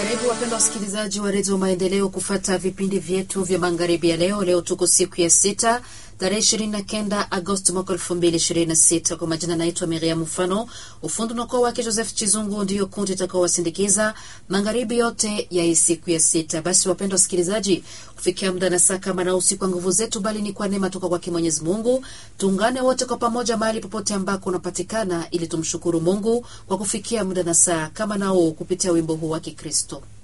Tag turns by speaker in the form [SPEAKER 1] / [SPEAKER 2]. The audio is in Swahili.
[SPEAKER 1] Karibu wapendwa wasikilizaji wa redio Maendeleo kufata vipindi vyetu vya magharibi ya leo. Leo tuko siku ya sita tarehe ishirini na kenda Agosti mwaka elfu mbili ishirini na sita. Kwa majina naitwa Miriam Mfano, ufundi unakuwa wake Joseph Chizungu, ndiyo kundi itakaowasindikiza magharibi yote ya hii siku ya sita. Basi wapendwa wasikilizaji, kufikia muda na saa kama na usiku, kwa nguvu zetu, bali ni kwa neema toka kwake Mwenyezi Mungu. Tuungane wote kwa pamoja mahali popote ambako unapatikana, ili tumshukuru Mungu kwa kufikia muda na saa kama nao kupitia wimbo huu wa Kikristo.